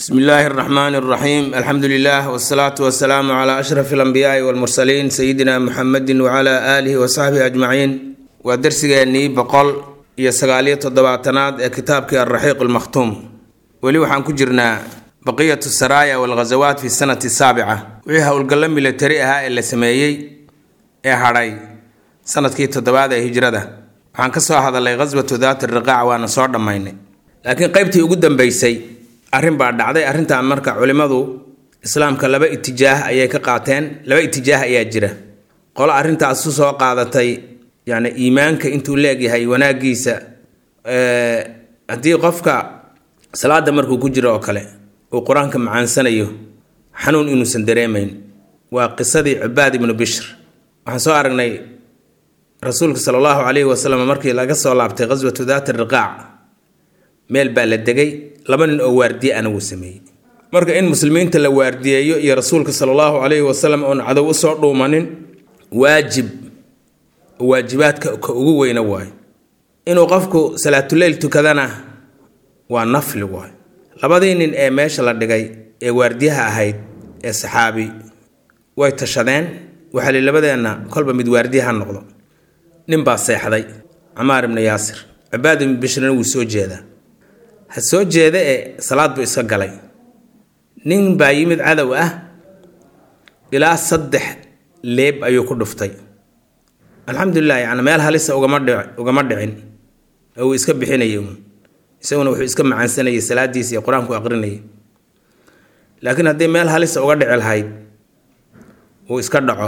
bsmi illaahi اraxmaan اraxiim alxamdu lilah wsalaatu wasalaamu cla ashraf اlanbiyaai wاlmursaliin sayidina muxamedi wcla aalihi wasaxbihi ajmaciin waa dersigeenii boqol iyo sagaaliyo toddobaatanaad ee kitaabkii alraxiiq almakhtuum weli waxaan ku jirnaa baqiyatu saraaya walghasawaat fi sanati saabica wixii howlgallo milatari ahaa ee la sameeyey ee hadhay sanadkii toddobaad ee hijrada waxaan ka soo hadalay ghaswatu daati riqaac waana soo dhammaynay laakiin qeybtii ugu dambeysay arrin baa dhacday arrintan marka culimmadu islaamka laba itijaah ayay ka qaateen laba itijaah ayaa jira qolo arrintaas u soo qaadatay yacni iimaanka intuu leegyahay wanaagiisa haddii qofka salaada markuu ku jiro oo kale uu qur-aanka macaansanayo xanuun inuusan dareemayn waa qisadii cibaad ibnu bishr waxaan soo aragnay rasuulka sala allahu calayhi wasalam markii laga soo laabtay ghaswatu daati riqaac meel baa la degay laba nin oo waardiye ana wuu sameeyey marka in muslimiinta la waardiyeeyo iyo rasuulka sala allahu calayhi wasalam oon cadow usoo dhuumanin waajib waajibaadka ka ugu weyna waayo inuu qofku salaatuleyl tukadana waa nafli waayo labadii nin ee meesha la dhigay ee waardiyaha ahayd ee saxaabi way tashadeen waxaa li labadeenna kolba mid waardiye ha noqdo nin baa seexday camaar ibnu yaasir cibaad ibnu bishrina wuu soo jeedaa ha soo jeeda ee salaad buu iska galay nin baa yimid cadow ah ilaa saddex leeb ayuu ku dhuftay alxamdulilah yacni meel halisa ugama dhic ugama dhicin oo uu iska bixinayay uun isaguna wuxuu iska macaansanayay salaadiisa iyo qur-aanku aqrinayay laakiin haddii meel halisa uga dhici lahayd uu iska dhaco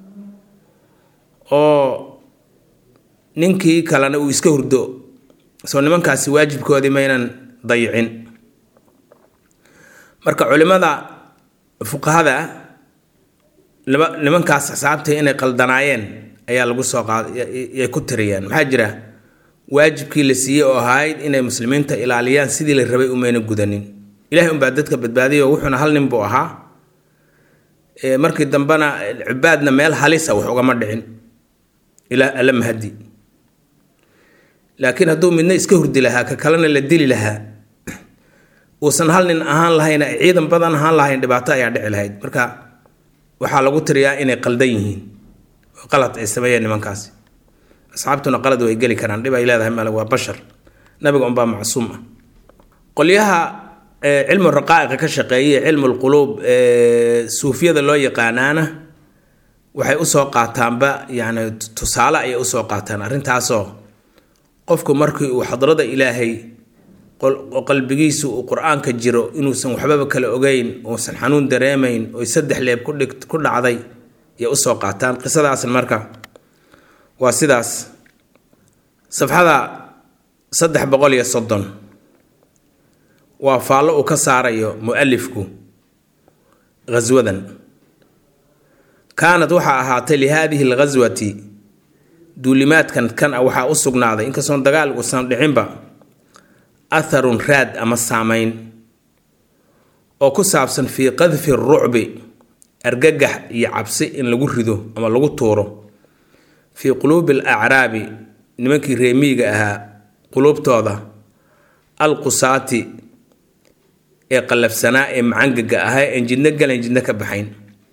oo ninkii kalena uu iska hurdo soo nimankaasi waajibkoodii maynan dayicin marka culimada fuqahada nimankaas xisaabtay inay qaldanaayeen ayaa lagu soo qaadayay ku tiriyeen maxaa jira waajibkii la siiyey oo ahayd inay muslimiinta ilaaliyaan sidii la rabay umayna gudanin ilahay unbaa dadka badbaadiyo wuxuuna hal nin buu ahaa markii dambena cibaadna meel halisa wax ugama dhicin ilaa alla mahadi laakiin hadduu midna iska hurdi lahaa ka kalena la dili lahaa uusan hal nin ahaan lahayn ciidan badan ahaan lahayn dhibaato ayaa dhici lahayd marka waxaa lagu tiriyaa inay qaldan yihiin oo qalad ay sameeyeen nimankaasi asxaabtuna qalad way geli karaan dhib ay leedahay male waa bashar nabiga unbaa macsuum ah qolyaha cilmu raqaa'iqa ka shaqeeyay cilmu lquluub suufiyada loo yaqaanaana waxay usoo qaataanba yani tusaale ayay usoo qaataan arrintaasoo qofku markii uu xadrada ilaahay qalbigiisu uu qur-aanka jiro inuusan waxbaba kala ogeyn uusan xanuun dareemayn oy saddex leeb kudhig ku dhacday ayay usoo qaataan qisadaasna marka waa sidaas safxada saddex boqol iyo soddon waa faallo uu ka saarayo mu-alifku ghaswadan kaanad waxaa ahaatay lihaadihi alghaswati duulimaadkan kan a waxaa u sugnaaday inkastoon dagaal uusan dhicinba atharun raad ama saameyn oo ku saabsan fii qadfi rucbi argagax iyo cabsi in lagu rido ama lagu tuuro fii quluubi al acraabi nimankii reemiiga ahaa quluubtooda alqusaati ee qallafsanaa ee macangaga ahaa en jidno galan jidno ka baxayn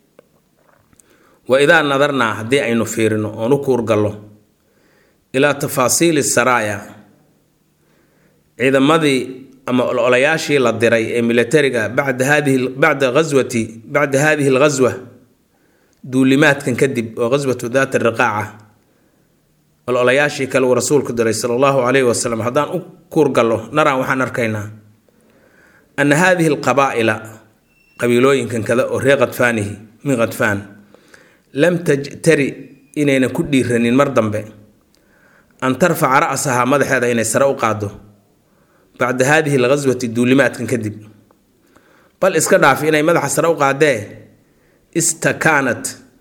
wa idaa nadarnaa haddii aynu fiirino oon u kuurgallo ilaa tafaasiili saraaya ciidamadii ama olayaashii la diray ee milatariga bacda hadihi bacda ghaswati bacda hadihi alghaswa duulimaadkan kadib oo ghaswatu daati riqaaca ololayaashii kale uu rasuulku diray sala allahu calayhi wasalam haddaan u kuurgallo naraan waxaan arkaynaa ana hadihi alqabaa'ila qabiilooyinkan kada oo reer khadfaanihi min khadfaan lam tajtari inaynan ku dhiiranin mar dambe an tarfaca ra'sahaa madaxeeda inay sare u qaado bacda haadihi alghaswati duulimaadkan kadib bal iska dhaaf inay madaxa sare u qaadee istakaanat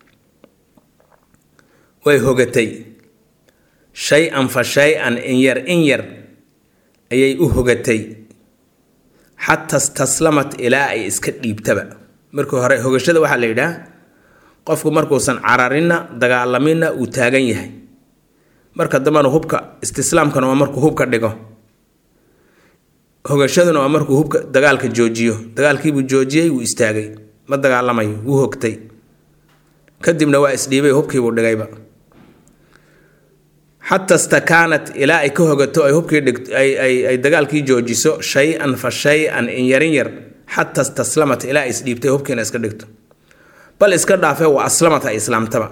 way hogatay shay-an fa shay-an in yar in yar ayay u hogatay xataa staslamat ilaa ay iska dhiibtaba markii hore hogashada waxaa la yidhaah qofku markuusan cararinna dagaalaminna uu taagan yahay marka dambena hubka istislaamkana waa markuu hubka dhigo hogashaduna waa markuu hubka dagaalka joojiyo dagaalkiibuu joojiyey wuu istaagay ma dagaalamayo wuu hogtay kadibna waa isdhiibay hubkiibuu dhigayba xata stakaanat ilaa ay ka hogato ay hubkii dhigt ay dagaalkii joojiso shay-an fa shay-an in yarin yar xata staslamat ilaa ay isdhiibtay hubkiina iska dhigto bal iska dhaafee wa aslamat ay islaamtaba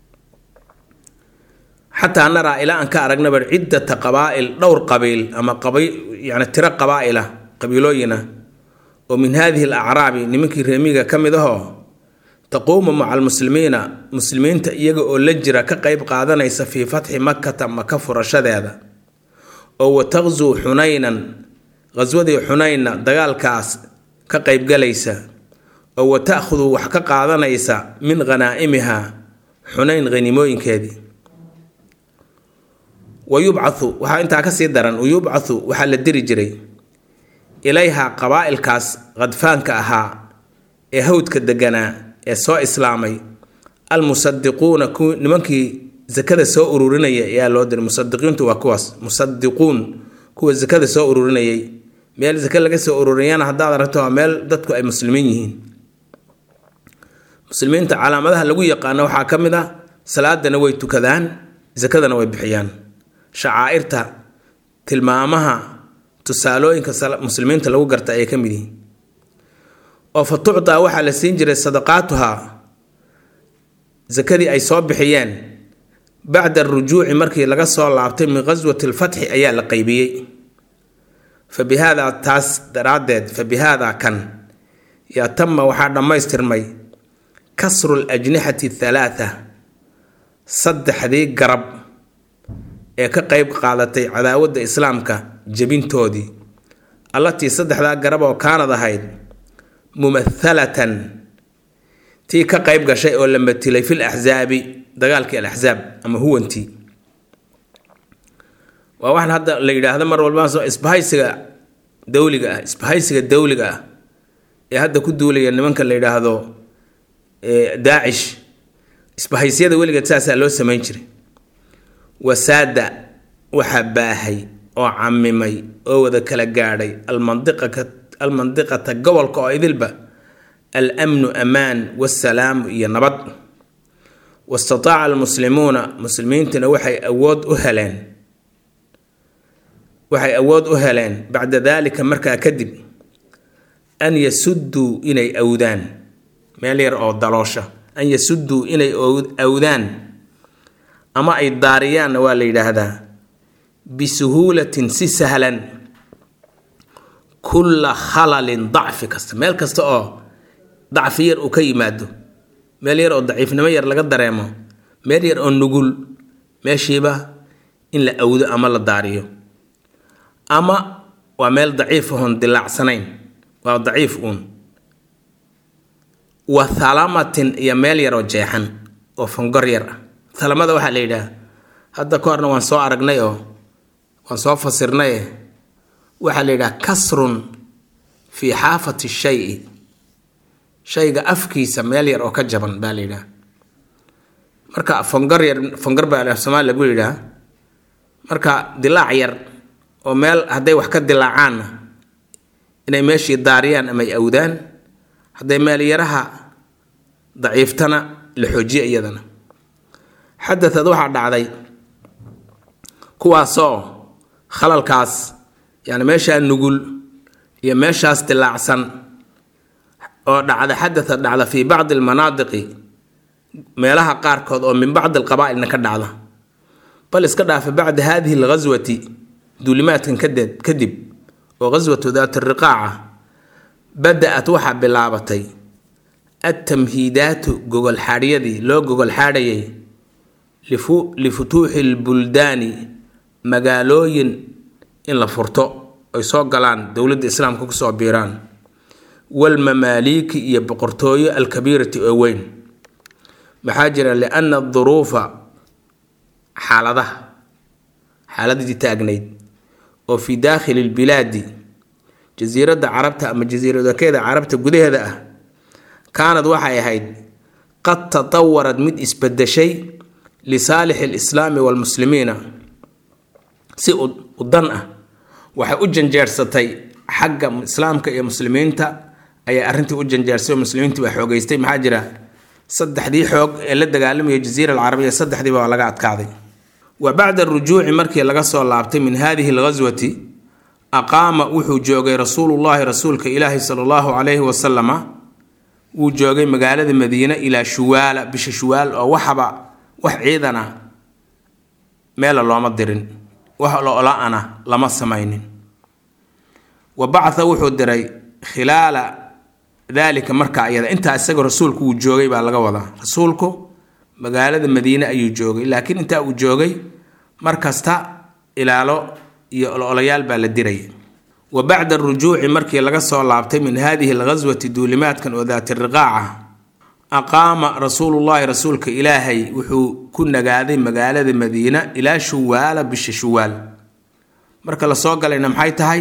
xataa naraa ilaa aan ka aragnaba ciddata qabaa'il dhowr qabiil ama yani tiro qabaa'ila qabiilooyina oo min haadihi alacraabi nimankii reemiga ka mid ahoo taquumu maca almuslimiina muslimiinta iyaga oo la jira ka qeyb qaadanaysa fii fatxi makata maka furashadeeda oo wa taqsuu xunaynan qhaswadii xunaynna dagaalkaas ka qeybgalaysa oo wa ta'khudu wax ka qaadanaysa min khanaa'imiha xunayn hanimooyinkeedii wa yubcathu waxaa intaa kasii daran wa yubcathu waxaa la diri jiray ilayha qabaa'ilkaas khadfaanka ahaa ee hawdka deganaa ee soo islaamay almusadiquuna ku nimankii zakada soo ururinaya ayaa loo diray musadiqiintu waa kuwaas musadiquun kuwa zakada soo ururinayay meel zake laga soo ururiyana haddaad aragto waa meel dadku ay muslimiin yihiin muslimiinta calaamadaha lagu yaqaano waxaa ka mid ah salaadana way tukadaan zakadana way bixiyaan shacaa'irta tilmaamaha tusaalooyinka muslimiinta lagu garta ayay ka mid yihiin oo fa tucdaa waxaa la siin jiray sadaqaatuhaa sakadii ay soo bixiyeen bacda arujuuci markii laga soo laabtay min qaswati alfatxi ayaa la qaybiyey fa bi haadaa taas daraaddeed fa bi haadaa kan yaa tama waxaa dhammaystirmay kasru lajnixati thalaatha saddexdii garab ee ka qeyb qaadatay cadaawadda islaamka jebintoodii allatii saddexdaa garab oo kaanad ahayd mumathalatan tii ka qeyb gashay oo la matilay fil axsaabi dagaalkii alaxsaab ama huwantii waa waxaan hadda la yidhaahdo mar walba isbahaysiga dawliga ah isbahaysiga dawliga ah ee hadda ku duulaya nimanka la yidhaahdo daacish isbahaysyada weligeed saasaa loo samayn jiray wasaada waxaa baahay oo camimay oo wada kala gaadhay almandiqaka almandiqata gobolka oo idilba almnu amaan wasalaamu iyo nabad wastataaca almuslimuuna muslimiintuna waxay awood u heleen waxay awood u heleen bacda daalika markaa kadib an yasudduu inay awdaan meel yar oo daloosha an yasudduu inay awdaan ama ay daariyaanna waa la yidhaahdaa bisuhuulatin si sahlan kulla khalalin dacfi kasta meel kasta oo dacfi yar uu ka yimaado meel yar oo daciifnimo yar laga dareemo meel yar oo nugul meeshiiba in la awdo ama la daariyo ama waa meel daciif ahoon dilaacsanayn waa daciif uun wa thalamatin iyo meel yar oo jeexan oo fangor yar ah thalamada waxaa la yidhaah hadda ka horna waan soo aragnay oo waan soo fasirnaye waxaa la yidhaha kasrun fii xaafati shayi shayga afkiisa meel yar oo ka jaban baa la yidhaha marka fangar yar fangar baa af soomaali lagu yidhaha marka dilaac yar oo meel hadday wax ka dilaacaanna inay meeshii daariyaan ama ay awdaan hadday meel yaraha daciiftana la xoojiya iyadana xadaad waxaa dhacday kuwaasoo khalalkaas yani meeshaa nugul iyo meeshaas dilaacsan oo dhacda xadaad dhacda fii bacdi almanaadiqi meelaha qaarkood oo min bacdi alqabaa'ilna ka dhacda bal iska dhaafa bacda haadihi alghaswati duulimaadkan kadeed kadib oo ghaswatu daat riqaaca bada-at waxaa bilaabatay altamhiidaatu gogolxaadhyadii loo gogolxaadhayay lifutuuxi lbuldaani magaalooyin in la furto ay soo galaan dowladda islaamka kusoo biiraan walmamaaliiki iyo boqortooyo alkabiirati oo weyn maxaa jira lianna duruufa xaaladaha xaaladii taagnayd oo fii daakhili lbilaadi jasiiradda carabta ama jasiiradokeeda carabta gudaheeda ah kaanad waxay ahayd qad tatawarad mid isbadeshay lisaalixi alislaami waalmuslimiina si u dan ah waxay u janjeersatay xagga islaamka iyo muslimiinta ayaa arrintii u janjaarsay oo muslimiintii baa xoogeystay maxaa jira saddexdii xoog ee la dagaalamaya jaziira alcarabiya saddexdiiba waa laga adkaaday wa bacda arujuuci markii laga soo laabtay min hadihi alghaswati aqaama wuxuu joogay rasuulullaahi rasuulka ilaahi sala allahu calayhi wasalama wuu joogay magaalada madiine ilaa shuwaala bisha shuwaal oo waxaba wax ciidan ah meela looma dirin wax lo-la-ana lama samaynin wa bacatha wuxuu diray khilaala daalika markaa iyada intaa isaga rasuulku uu joogay baa laga wadaa rasuulku magaalada madiine ayuu joogay laakiin intaa uu joogay mar kasta ilaalo iyo ololayaal baa la diraya wa bacda arujuuci markii laga soo laabtay min hadihi alghaswati duulimaadkan oo daati riqaaca aqaama rasuulullaahi rasuulka ilaahay wuxuu ku nagaaday magaalada madiina ilaa shuwaala bisha shuwaal marka la soo galayna maxay tahay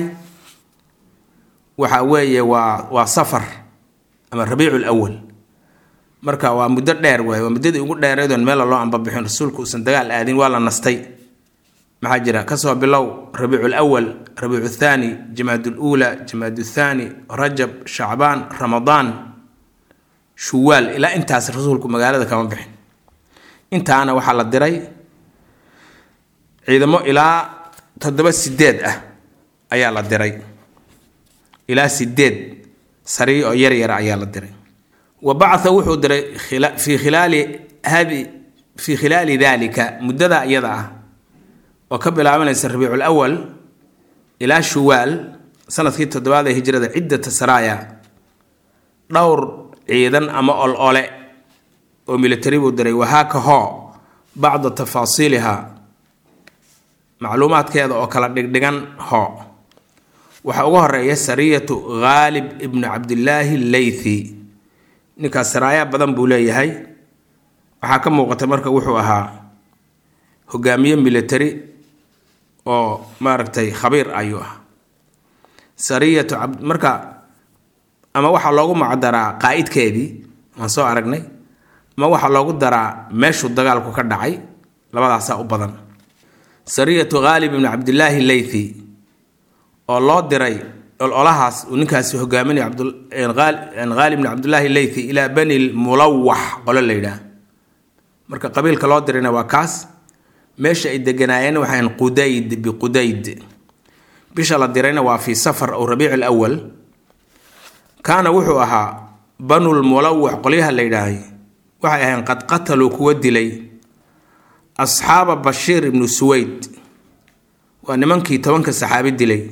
waxa weeye waa waa safar ama rabiicu lwal marka waa muddo dheer waay waa muddadii ugu dheereedoon meela loo ambabixin rasuulku uusan dagaal aadin waa la nastay maxaa jira kasoo bilow rabiicu lwal rabiicu thaani jamaad luula jamaad thaani rajab shacbaan ramadaan shuwaal ilaa intaas rasuulku magaalada kama bixin intaana waxaa la diray ciidamo ilaa toddoba sideed ah ayaa la diray ilaa sideed sariir oo yar yara ayaa la diray wa bacatha wuxuu diray fii khilaali hadi fii khilaali dalika muddada iyada ah oo ka bilaabanaysa rabiicul awal ilaa shuwaal sanadkii toddobaad ee hijrada ciddata saraaya dhowr ciidan ama ol ole oo militari buu diray wahaaka hoo bacda tafaasiiliha macluumaadkeeda oo kala dhigdhigan hoo waxaa uga horeeya sariyatu khaalib ibnu cabdillaahi leythi ninkaas saraayaa badan buu leeyahay waxaa ka muuqata marka wuxuu ahaa hogaamiye military oo maaragtay khabiir ayuu ah sariyatu marka ama waxaa loogu macdaraa qaa'idkeedii waan soo aragnay ama waxaa loogu daraa meeshuu dagaalku ka dhacay labadaasaa u badan sariyatu khaalib ibnu cabdillaahi leythi oo loo diray ololahaas uu ninkaasi hogaaminaya khaalib ibnu cabdillaahi leythi ilaa bani lmulawax qolo la yidhaah marka qabiilka loo dirayna waa kaas meesha ay deganaayeen waxaan qudayd biqudayd bisha la dirayna waa fii safar ow rabiic lwal kaana wuxuu ahaa banulmulawax qolyaha la yidhaahay waxay ahayn qad qataluu kuwa dilay asxaaba bashiir ibnu suweyd waa nimankii tobanka saxaabi dilay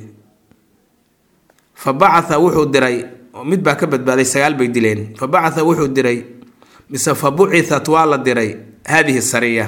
fa bacatha wuxuu diray mid baa ka badbaaday sagaal bay dileen fa bacatha wuxuu diray mise fa bucitat waa la diray haadihi sariya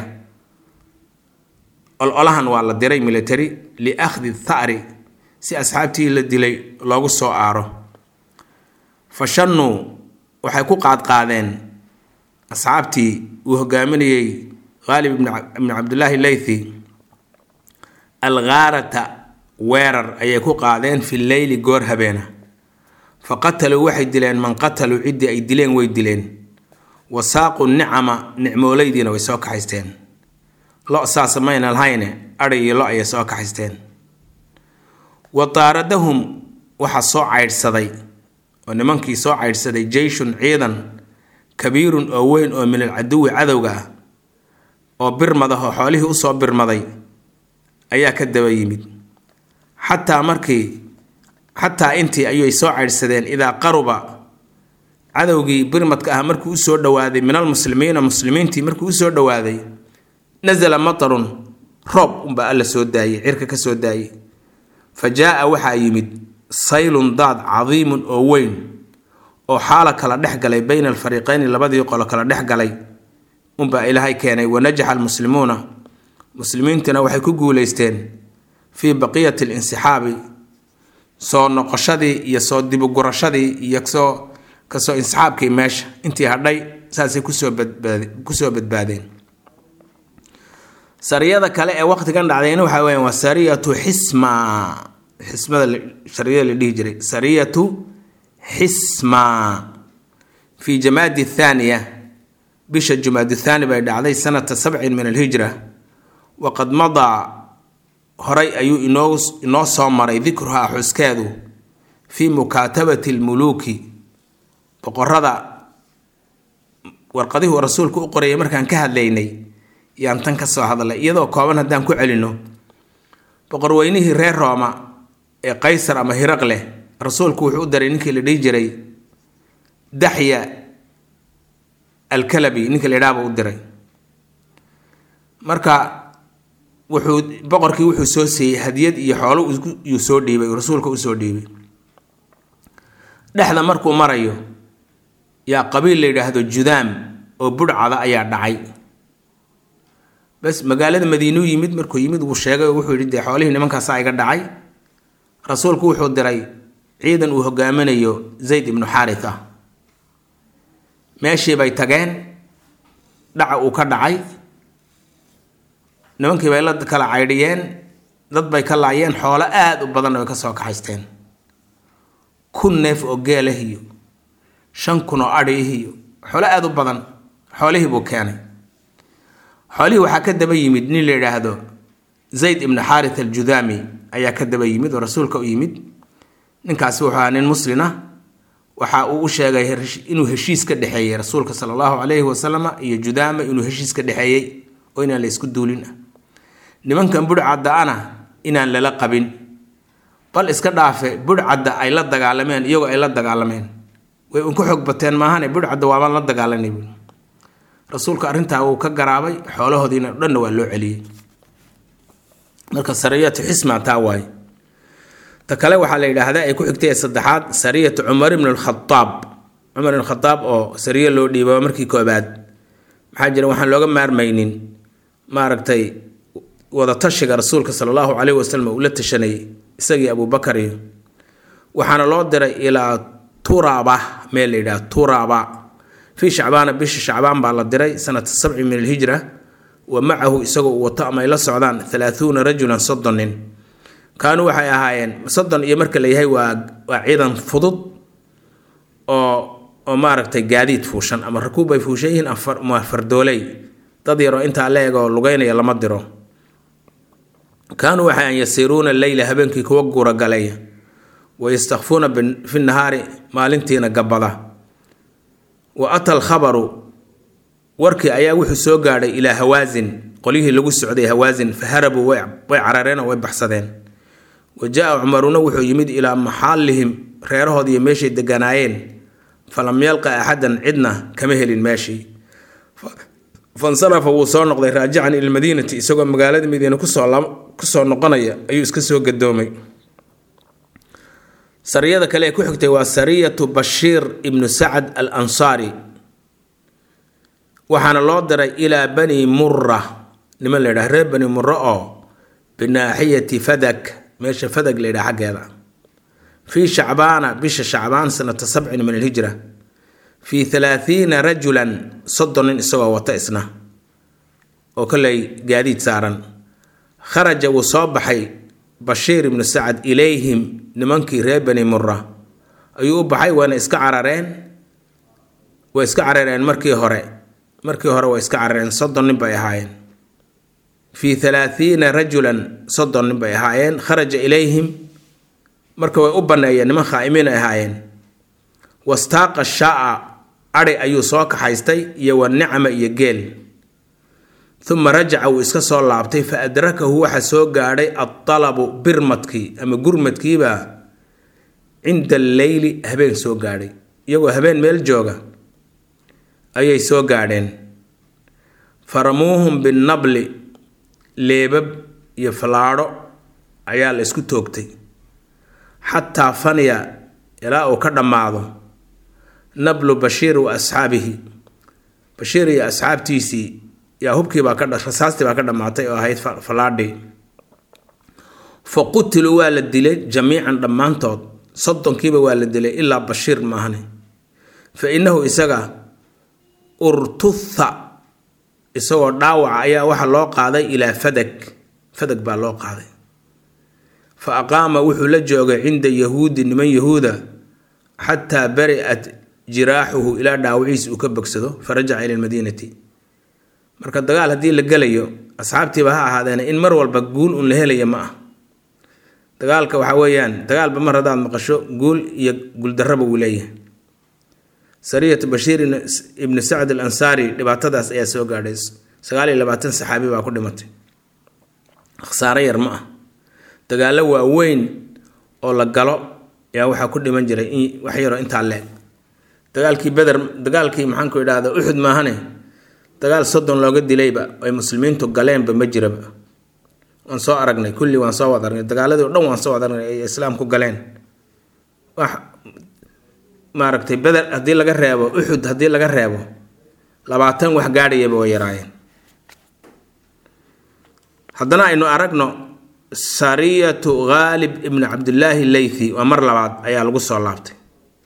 ololahan waa la diray military liakhdi thari si asxaabtii la dilay loogu soo aaro fa shannuu waxay ku qaadqaadeen asxaabtii uu hogaaminayey khaalib ibnu cabdillaahi leythi alghaarata weerar ayay ku qaadeen fi leyli goor habeena fa qataluu waxay dileen man qataluu ciddii ay dileen way dileen wa saaqu nicama nicmooleydiina way soo kaxaysteen lo saasa mayna lahayne adhay iyo lo ayay soo kaxaysteen wa taaradahum waxaa soo caydhsaday oo nimankii soo caydhsaday jeyshun ciidan kabiirun oo weyn oo min alcaduwi cadowga ah oo birmada oo xoolihii usoo birmaday ayaa ka daba yimid xataa markii xataa intii ayay soo caydhsadeen idaa qaruba cadowgii birmadka ah markuu usoo dhowaaday min almuslimiina muslimiintii markuu usoo dhowaaday nasala matarun roob unbaa alla soo daayey cirka ka soo daayey fa jaa-a waxaa yimid saylun daad cadiimun oo weyn oo xaala kala dhex galay bayna alfariiqeyni labadii qolo kala dhex galay unbaa ilaahay keenay wanajaxa almuslimuuna muslimiintuna waxay ku guuleysteen fii baqiyati linsixaabi soo noqoshadii iyo soo dibugurashadii iyo soo kasoo insixaabkii meesha intii hadhay saasay kusoo badbaad kusoo badbaadeen sariyada kale ee waqtigan dhacdayna waxaa weya waa sariyatu xisma xismada sariyada la dhihi jiray sariyatu xisma fii jamaadi thaaniya bisha jumaadi thaani bay dhacday sanata sabcin min alhijra waqad madaa horay ayuu inoo inoo soo maray dikruhaa xuskeedu fii mukaatabati lmuluuki boqorada warqadihuu rasuulku u qorayay markaan ka hadlaynay yaan tan ka soo hadlay iyadoo kooban haddaan ku celino boqorweynihii reer rooma ee qaysar ama hiraq leh rasuulku wuxuu u daray ninkii la dhihi jiray daxya alkalabi ninka la idhaaba u diray marka wuxuu boqorkii wuxuu soo siiyey hadiyad iyo xoolo yuu soo dhiibay rasuulka usoo dhiibay dhexda markuu marayo yaa qabiil la yidhaahdo judaam oo budhcada ayaa dhacay bas magaalada madiinuu yimid markuu yimid wuu sheegay oo wuxuu yidhi dee xoolihii nimankaasaa iga dhacay rasuulku wuxuu diray ciidan uu hogaaminayo zayd ibnu xaaritha meeshii bay tageen dhaca uu ka dhacay nimankii bay la kala caydhiyeen dad bay ka laayeen xoolo aada u badanna way ka soo kaxaysteen kun neef oo geelah iyo shan kun oo adhiih iyo xoolo aada u badan xoolihii buu keenay xoolihii waxaa ka daba yimid nin la yidhaahdo zayd ibnu xaarit aljudaami ayaa ka daba yimid oo rasuulka u yimid ninkaasi wuxuu ahaa nin muslina waxa uu u sheegay inuu heshiis ka dhexeeyey rasuulka sala allahu calayhi wasalama iyo judaama inuu heshiis ka dhexeeyey oo inaan la isku duulin ah nimankan budhcadda-ana inaan lala qabin bal iska dhaafe budhcadda ay la dagaalameen iyagoo ay la dagaalameen way unka xoog bateen maahane budhcadda waabaan la dagaalanay buui rasuulka arrintaa wuu ka garaabay xoolahoodiina dhanna waa loo celiyey marka sariyatu xisma taa waaye ta kale waxaa la yidhaahdaa ay ku xigtay ee saddexaad sariyatu cumar ibn alkhadaab cumar ibn khadaab oo sariyo loo dhiiba markii koobaad maxaa jira waxaan looga maarmaynin maaragtay wadatashiga rasuulka sala allahu caleyhi wasalam uu la tashanayay isagii abubakar iyo waxaana loo diray ilaa turaba meel la yidhaha turaba fii shacbaana bisha shacbaan baa la diray sanata sabci min alhijra wa macahu isagoo uu wato ama ay la socdaan halaahuuna rajulan soddon nin kaanuu waxay ahaayeen soddon iyo marka la yahay waa waa ciidan fudud oo oo maaragtay gaadiid fuushan ama rakuub ay fuushan yihiin ama fardooley dad yaroo intaa la eg oo lugeynaya lama diro kaanuu waxay an yasiiruuna leyla habeenkii kuwa guuragalaya wa yastakfuuna fi nahaari maalintiina gabada wa ata alkhabaru warkii ayaa wuxuu soo gaadhay ilaa hawaasin qolyihii lagu socday hawaasin fa harabuu way carareen oo way baxsadeen wa jaa cumaruna wuxuu yimid ilaa maxaalihim reerahood iyo meeshay deganaayeen falam yalqa axadan cidna kama helin meeshii fansarafa wuu soo noqday raajican ila madiinati isagoo magaalada madiine kusoo noqonaya ayuu iska soo gadoomay sariyada kale ee ku xigtay waa sariyatu bashiir ibnu sacad al ansaari waxaana loo diray ilaa bani mura niman la ydhaha reer bani mura oo binaaxiyati fadag meesha fadag la ydhaha xaggeeda fii shacbaana bisha shacbaan sanata sabcin min alhijra fii halaathiina rajulan soddon nin isagoo wata isna oo koley gaadiid saaran kharaja wuu soo baxay bashiir ibnu sacad ilayhim nimankii reer bani mura ayuu u baxay waana iska carareen way iska carareen markii hore markii hore way iska carareen soddon nin bay ahaayeen fii halaathiina rajulan soddon nin bay ahaayeen kharaja ilayhim marka way u banneeyeen niman khaa'imiin ay ahaayeen wastaaqa shaa adhi ayuu soo kaxaystay iyo wa nicma iyo geel uma rajaca wuu iska soo laabtay fa adrakahu waxa soo gaadhay adalabu birmadkii ama gurmadkiibaa cinda alleyli habeen soo gaadhay iyagoo habeen meel jooga ayay soo gaadheen faramuuhum binnabli leebab iyo fallaadho ayaa la isku toogtay xataa faniya ilaa uu ka dhammaado nablu bashiir wa asxaabihi bashiir iyo asxaabtiisii yaa hubkiibaa ka rasaastii baa ka dhammaatay oo ahayd fallaadhii fa qutiluu waa la dilay jamiican dhammaantood soddonkiiba waa la dilay ilaa bashiir maahane fa innahu isaga urtutha isagoo dhaawaca ayaa waxa loo qaaday ilaa fadag fadag baa loo qaaday fa aqaama wuxuu la joogay cinda yahuudi niman yahuuda xataa bari'at jiraaxuhu ilaa dhaawiciis uu ka bogsado fa rajaca ila lmadiinati marka dagaal haddii la gelayo asxaabtiiba ha ahaadeena in mar walba guul un la helaya ma ah dagaalka waxaa weeyaan dagaalba mar haddaad maqasho guul iyo guuldarraba wuu leeyahay sariyatu bashiir ibnu sacd al ansaari dhibaatadaas ayaa soo gaadhay sagaal iyo labaatan saxaabi baa ku dhimatay khasaaro yar ma ah dagaallo waaweyn oo la galo ayaa waxaa ku dhiman jiray in wax yaroo intaa leeg dagaalkii beder dagaalkii maxaanku idhaahda uxud maahane dagaal soddon looga dilayba ay muslimiintu galeenba ma jiraba waan soo aragnay kulli waan soo wad aragnay dagaaladii o dhan waan soo wad aragnay ay islaamku galeen wax maaragtay beder haddii laga reebo uxud haddii laga reebo labaatan wax gaadhayaba way yaraayeen haddana aynu aragno sariyatu khaalib ibnu cabdillaahi leythi waa mar labaad ayaa lagu soo laabtay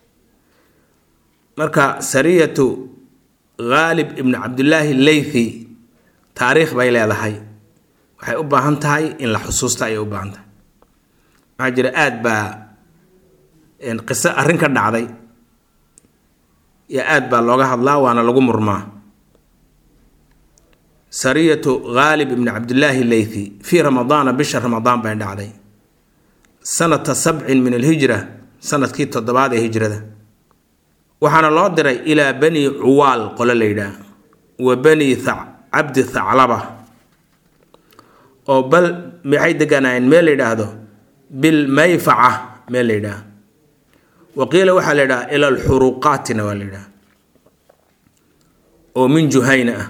marka sariyatu khaalib ibnu cabdillaahi leythi taariikh bay leedahay waxay u baahan tahay in la xusuusta ayay u baahan tahay waxaa jira aada baa qiso arrin ka dhacday iyo aada baa looga hadlaa waana lagu murmaa sariyatu khaalib ibni cabdillaahi leythi fii ramadaana bisha ramadaan bay dhacday sanata sabcin min alhijra sanadkii toddobaad ee hijrada waxaana loo diray ilaa bani cuwaal qole la yidhaah wa bani cabdi thaclaba oo bal maxay deganaayeen meel la yidhaahdo bilmayfaca meel la yidhaah wa qiila waxaa la yidhaha ila alxuruqaatina waa la yidhaha oo min juhayna ah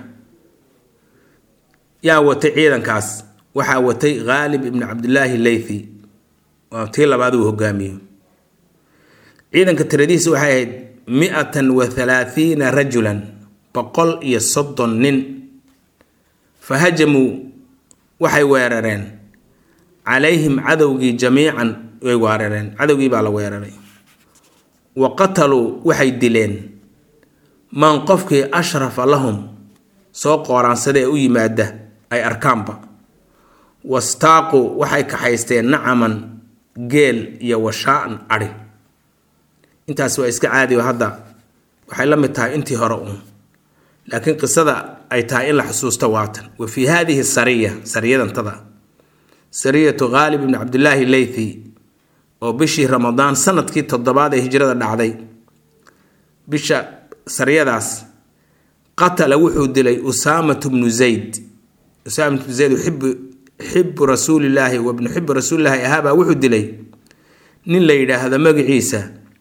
yaa watay ciidankaas waxaa watay khaalib ibni cabdillaahi leythi waa tii labaad uu hogaamiyo ciidanka tiradiisa waxay ahayd mi-atan wa halaathiina rajulan boqol iyo soddon nin fa hajamuu waxay weerareen calayhim cadowgii jamiican way weerareen cadowgii baa la weeraray wa qataluu waxay dileen man qofkii ashrafa lahum soo qooraansada ee u yimaada ay arkaanba wastaaqu waxay kaxaysteen nacaman geel iyo washaa-an adhi intaas waa iska caadi oo hadda waxay la mid tahay intii hore uun laakiin qisada ay tahay in la xusuusto waatan wa fii haadihi sariya sariyadantada sariyatu khaalib ibni cabdillaahi leythi oo bishii ramadaan sanadkii toddobaad ee hijrada dhacday bisha sariyadaas qatala wuxuu dilay usaamatu bnu zayd usaamatu bnu zayd xibu xibu rasuulilaahi wa bnu xibu rasuulilaahi ahaabaa wuxuu dilay nin la yidhaahdo magaciisa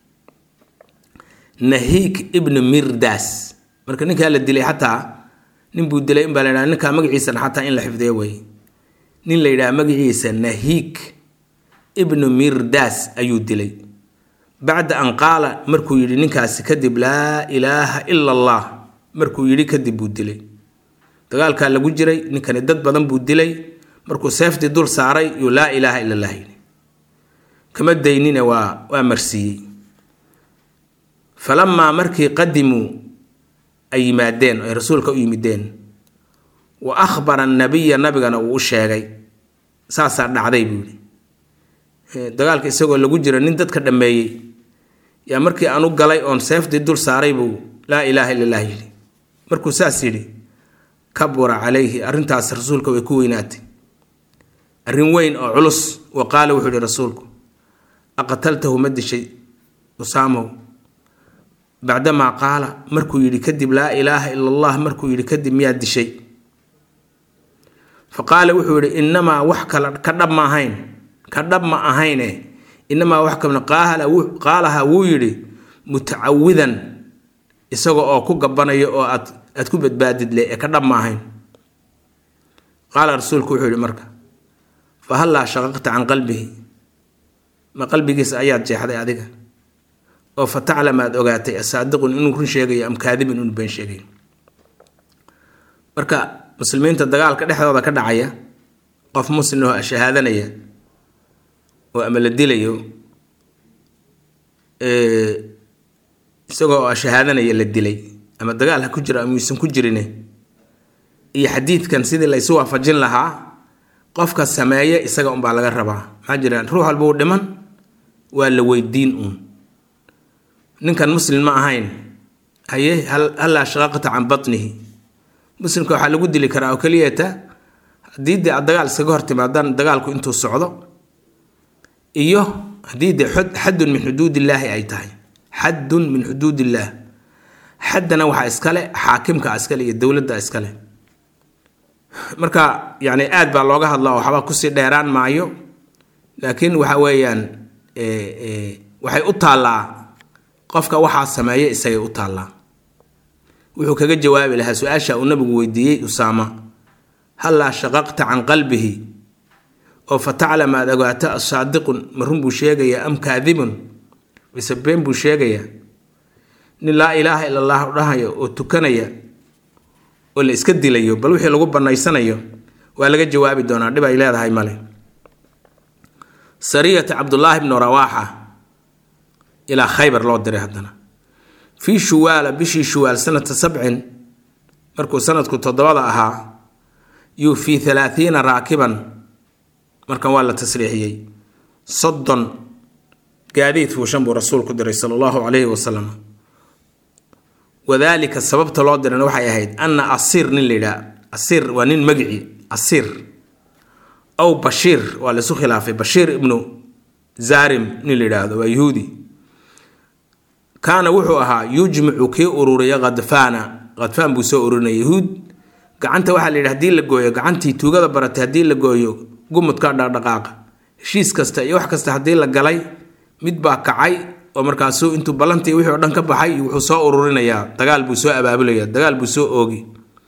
nahiik ibnu mirdas marka ninkaa la dilay xataa nin buu dilay inbaa la yidhaha ninkaa magaciisana xataa in la xifdiyo wey nin la yidhaha magaciisa nahiik ibnu mirdas ayuu dilay bacda an qaala markuu yidhi ninkaasi kadib laa ilaaha ila allah markuu yidhi kadib buu dilay dagaalkaa lagu jiray ninkani dad badan buu dilay markuu seeftii dul saaray yuu laa ilaaha ila allah yidhi kama daynine waa waa marsiiyey falamaa markii qadimuu ay yimaadeen ay rasuulka u yimideen wa akhbara annabiya nabigana uu u sheegay saasaa dhacday buu yidhi dagaalka isagoo lagu jiro nin dadka dhammeeyey yaa markii aan u galay oon seeftii dul saaray buu laa ilaaha illa allah yidhi markuu saas yidhi kabura calayhi arrintaas rasuulka way ku weynaatay arrin weyn oo culus wa qaala wuxuu yihi rasuulku aqataltahu ma dishay usaamow bacdamaa qaala markuu yidhi kadib laa ilaaha ila allah markuu yidhi kadib miyaad dishay fa qaala wuxuu yidhi innamaa wax kala ka dhab ma ahayn ka dhab ma ahayne inamaa wax kamid qaalaha wuu yidhi mutacawidan isaga oo ku gabanaya oo aad aad ku badbaadid le ee ka dhab ma ahayn qaala rasuulku wuxuu yihi marka fa hallaa shaqaqta can qalbihi ma qalbigiisa ayaad jeexday adiga oo fa taclam aad ogaatay asaadiqun inuu run sheegayo am kaadibun inuu been sheegayo marka muslimiinta dagaalka dhexdooda ka dhacaya qof muslim oo shahaadanaya oo ama la dilayo isagoo shahaadanaya la dilay ama dagaal ha ku jiro ama uusan ku jirine iyo xadiidkan sidii la isu waafajin lahaa qofka sameeye isaga unbaa laga rabaa maxaa jira ruux walba uu dhiman waa la weydiin uun ninkan muslim ma ahayn haye hallaa shaqaqta can batnihi muslimka waxaa lagu dili karaa oo keliyata haddii dee aad dagaal iskaga hortimaadaan dagaalku intuu socdo iyo haddii de xaddun min xuduudillaahi ay tahay xaddun min xuduudillaah xaddana waxaa iskale xaakimka iskale iyo dowladda iskale marka yani aad baa looga hadla oo waxba kusii dheeraan maayo laakiin waxa weeyaan waxay u taallaa qofka waxaa sameeya isagay u taallaa wuxuu kaga jawaabi lahaa su-aasha uu nabigu weydiiyey usaama hallaa shaqaqta can qalbihi oo fa taclam aad ogaato asaadiqun ma run buu sheegayaa am kaadibun mise been buu sheegayaa nin laa ilaaha ila allah dhahayo oo tukanaya oo la iska dilayo bal wixii lagu banaysanayo waa laga jawaabi doonaa dhib ay leedahay male sariyata cabdullaahi bnu rawaaxa ilaa khaybar loo diray haddana fii shuwaala bishii shuwaal sanata sabcin markuu sanadku toddobada ahaa yuu fii halaathiina raakiban markan waa la tasriixiyey soddon gaadiid fuushan buu rasuulku diray sala allahu calayhi wasalam wadaalika sababta loo dirana waxay ahayd anna asiir nin la yidhaha asiir waa nin magici asiir aw bashiir waa laisu khilaafay bashiir ibnu zarim nin la yidhaahdo waa yuhuudi kaana wuxuu ahaa yujmicu kii ururiya khadfaana khadfaan buu soo ururinaya yahuud gacanta waxaa la yidhi hadii la gooyo gacantii tuugada baratay haddii la gooyo gumudka dhaqdhaqaaqa heshiis kasta iyo wax kasta haddii la galay mid baa kacay oo markaasuu intuu ballantii wixii o dhan ka baxay wuxuu soo ururinayaa dagaal buu soo abaabulaya dagaal buu soo oogi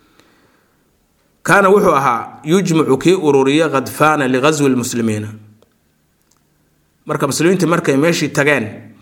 kaana wuxuu ahaa yujmicu kii ururiya khadfaana lighaswi lmuslimiina marka muslimiinta markay meeshii tageen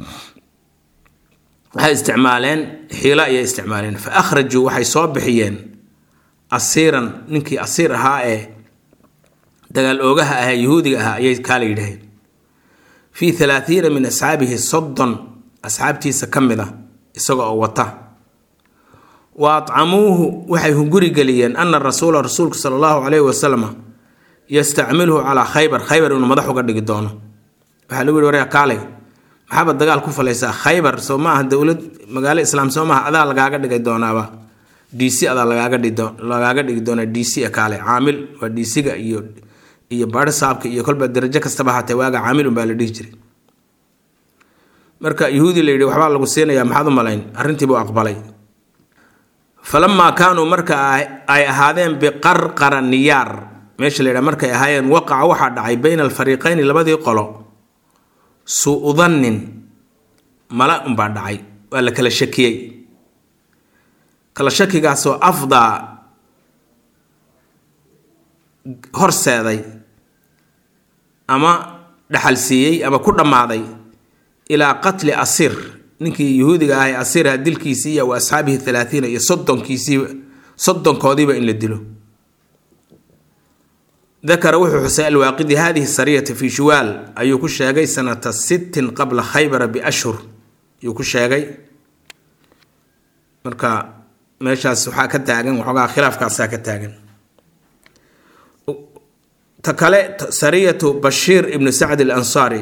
waxay isticmaaleen xiilo ayay isticmaaleen fa akhrajuu waxay soo bixiyeen asiiran ninkii asiir ahaa ee dagaal oogaha ahaa yahuudiga ahaa ayay kaala yidhaheen fii halaathiina min asxaabihi soddon asxaabtiisa ka mid a isaga oo wata wa atcamuuhu waxay hunguri geliyeen ana rasuula rasuulku sala allahu calayhi wasalam yastacmiluhu calaa khaybar khaybar inuu madax uga dhigi doono waxaa lagu yihi waryaa kaalay maxaaba dagaal ku falaysaa khaybar soo maaha dowlad magaalo islaam soo maaha adaa lagaaga dhigay doonaaba d c adaa lagaaga lagaaga dhigi doonaa d c kaale caamil waa d c-ga iyo iyo baadho saabka iyo kolba darajo kastaba haatee waaga caamil unbaa la dhihi jiray marka yahuudi la yidhi waxbaa lagu siinayaa maxaad u malayn arrintiibuu aqbalay falamaa kaanuu marka ay ahaadeen biqarqara niyaar meesha la yidhaha markay ahaayeen waqaca waxaa dhacay bayna alfariiqayni labadii qolo suu dannin mala unbaa dhacay waa la kala shakiyey kala shakigaasoo afdaa horseeday ama dhaxalsiiyey ama ku dhammaaday ilaa qatli asiir ninkii yahuudiga ah ee asiirha dilkiisii iyo wa asxaabihi halaathiina iyo soddonkiisii soddonkoodiiba in la dilo dakara wuxuu xusay alwaaqidi hadihi sariyata fii shuwaal ayuu ku sheegay sanata sittin qabla khaybara biashhur ayuu ku sheegay marka meeshaas waxaa ka taagan waxoogaa khilaafkaasaa ka taagan ta kale sariyatu bashiir ibnu sacd alansaari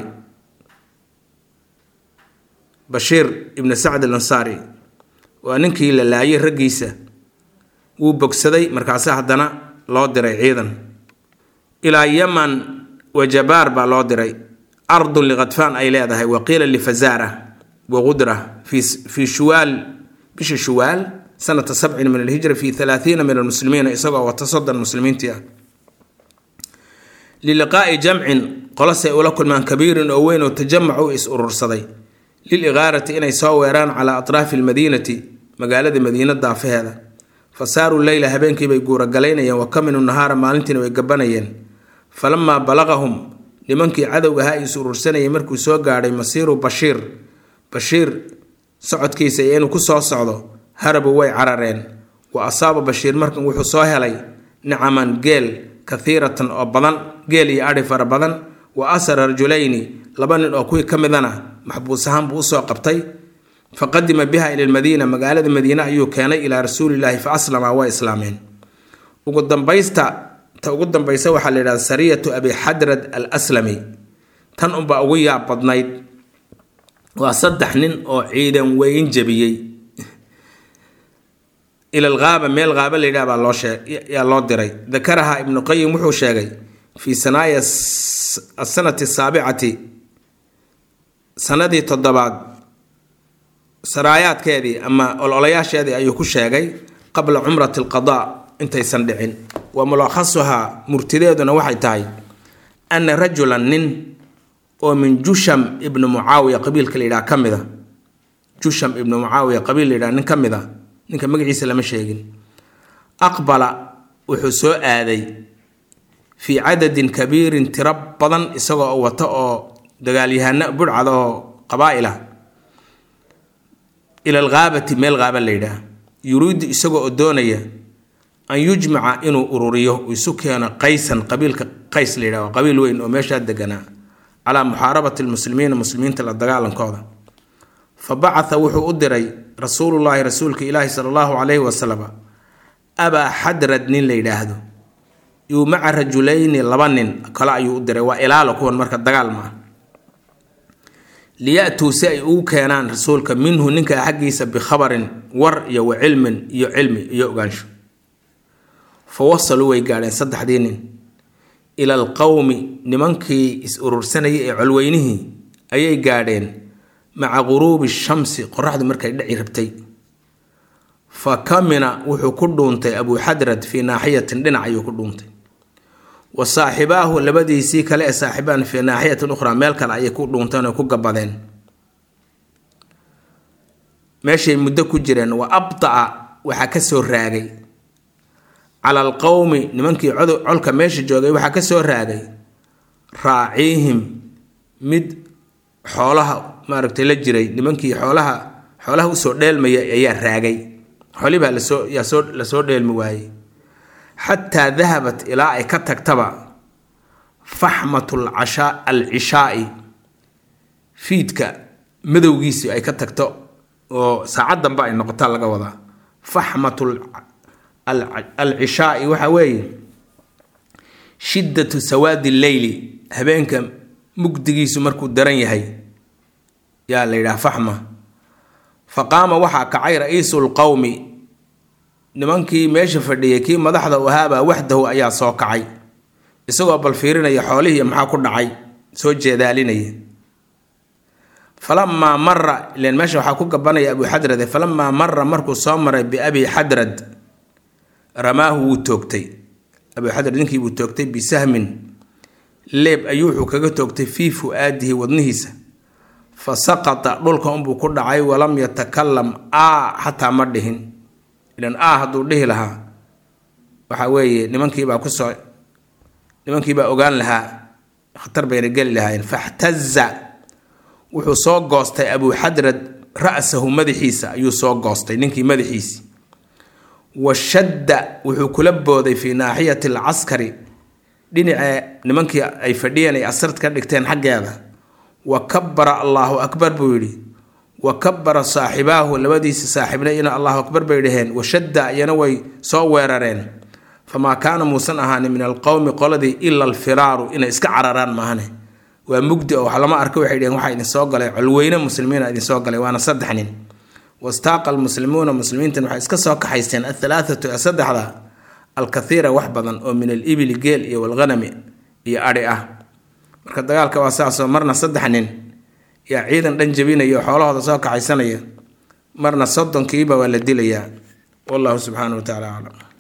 bashiir ibnu sacd alansaari waa ninkii la laayay raggiisa wuu bogsaday markaase haddana loo diray ciidan ilaa yaman wajabaar baa loo diray ardun likhadfaan ay leedahay waqiila lifazaara waqudra fii shuwaal bisha shuwaal sanata sabcin min alhijra fi halaathiina min almuslimiina isagoo wata soddon muslimiintii ah liliqaa'i jamcin qolosay ula kulmaan kabiirin oo weyn oo tajamacu is urursaday liliqaarati inay soo weeraan calaa atraafi almadiinati magaalada madiina daafaheeda fa saaruu leyla habeenkiibay guuragalaynayeen wa kaminu nahaara maalintiina way gabanayeen falamaa balaqahum nimankii cadowga ahaa is urursanayay markuu soo gaadhay masiiru bashiir bashiir socodkiisa iyo inuu ku soo socdo harabu way carareen wa asaaba bashiir markan wuxuu soo helay nicaman geel kathiiratan oo badan geel iyo adhi fara badan wa asara rajulayni laba nin oo kuwii ka midana maxbuus ahaan buu usoo qabtay fa qadima biha ila lmadiina magaalada madiine ayuu keenay ilaa rasuulilaahi fa aslama waa islaameen ugu dambaysta ta ugu dambaysa waxaa la yidhahda sariyatu abi xadrad al aslami tan unbaa ugu yaab badnayd waa saddex nin oo ciidan weyn jabiyey ila alghaaba meel haaba la yidhaha baa loo sheeg yaa loo diray dakaraha ibnu qayim wuxuu sheegay fii sanaaya asanati asaabicati sanadii toddobaad saraayaadkeedii ama ololayaasheedii ayuu ku sheegay qabla cumrati alqadaa intaysan dhicin wa mulakhasuhaa murtideeduna waxay tahay ana rajulan nin oo min jusham ibnu mucaawiya qabiilka la yidhaha ka mid a jusham ibnu mucaawiya qabiil la yidhaha nin ka mid a ninka magaciisa lama sheegin aqbala wuxuu soo aaday fii cadadin kabiirin tiro badan isagoo wata oo dagaalyahano budhcada oo qabaa'il ah ila alghaabati meel haaba la yidhaah yuriidu isagoo oo doonaya an yujmaca inuu ururiyo isu keeno qaysan qabiilka qays la yidhah qabiil weyn oo meeshaa deganaa calaa muxaarabati lmuslimiina muslimiinta la dagaalankooda fa bacatha wuxuu u diray rasuulullaahi rasuulka ilaahi sala allahu calayhi wasalam abaa xadrad nin la yidhaahdo yuu maca rajulayni laba nin kale ayuu u diray waa ilaalo kuwan marka dagaal ma ah liya-tuu si ay ugu keenaan rasuulka minhu ninka xaggiisa bikhabarin war iyo wa cilmin iyo cilmi iyo ogaansho fa wasaluu way gaadheen saddexdii nin ila alqowmi nimankii is urursanayay ee colweynihii ayay gaadheen maca guruubi shamsi qoraxdu markay dhici rabtay fa kamina wuxuu ku dhuuntay abuu xadrad fii naaxiyatin dhinac ayuu ku dhuuntay wa saaxibaahu labadiisii kale ee saaxibaan fii naaxiyatin ukhraa meel kale ayay ku dhuunteen oo ku gabadeen meeshay muddo ku jireen wa abda'a waxaa ka soo raagay cala alqowmi nimankii colka meesha joogay waxaa ka soo raagay raaciihim mid xoolaha maaragtay la jiray nimankii xoolaha xoolaha usoo dheelmaya ayaa raagay xoolibaa lasoo yaa soo lasoo dheelmi waayey xataa dahabat ilaa ay ka tagtaba faxmatu lcashaa alcishaai fiidka madowgiisi ay ka tagto oo saacad dambe ay noqota laga wadaa faxmatu alcishaai waxa weeye shiddatu sawaadi lleyli habeenka mugdigiisu markuu daran yahay yaa la yidhaha faxma fa qaama waxaa kacay ra-iisu lqowmi nimankii meesha fadhiyay kii madaxda u ahaabaa waxdahu ayaa soo kacay isagoo bal fiirinaya xoolihii maxaa ku dhacay soo jeedaalinaya falamaa mara ilen meesha waxaa ku gabanaya abu xadrade falamaa mara markuu soo maray biabi xadrad ramaahu wuu toogtay abu xadrad ninkii buu toogtay bisahmin leeb ayuu wuxuu kaga toogtay fii fu-aadihi wadnihiisa fa saqata dhulka unbuu ku dhacay walam yatakalam a xataa ma dhihin ilan a hadduu dhihi lahaa waxa weeye nimankiibaa kusoo nimankiibaa ogaan lahaa khatar bayna geli lahaayeen faxtaza wuxuu soo goostay abuu xadrad ra-sahu madaxiisa ayuu soo goostay ninkii madaxiisi wa shadda wuxuu kula booday fii naaxiyati alcaskari dhinacee nimankii ay fadhiyeen ay asard ka dhigteen xaggeeda wa kabara allaahu akbar buu yidhi wa kabara saaxibaahu labadiisa saaxiibna ina allahu akbar bay dhaheen washadda iyana way soo weerareen famaa kaana muusan ahaanin min alqowmi qoladii ila alfiraaru inay iska cararaan maahane waa mugdi oo wax lama arka waxay dheheen waxaa idinsoo galay colweyne muslimiina idinsoo galay waana saddex nin wastaaqa almuslimuuna muslimiintan waxay iska soo kaxaysteen athalaathatu ee saddexda alkathiira wax badan oo min alibili geel iyo walghanami iyo adhi ah marka dagaalka waa saasoo marna saddex nin yaa ciidan dhan jabinaya oo xoolahooda soo kaxaysanaya marna soddonkiiba waa la dilayaa wallahu subxaanahu wa tacala aclam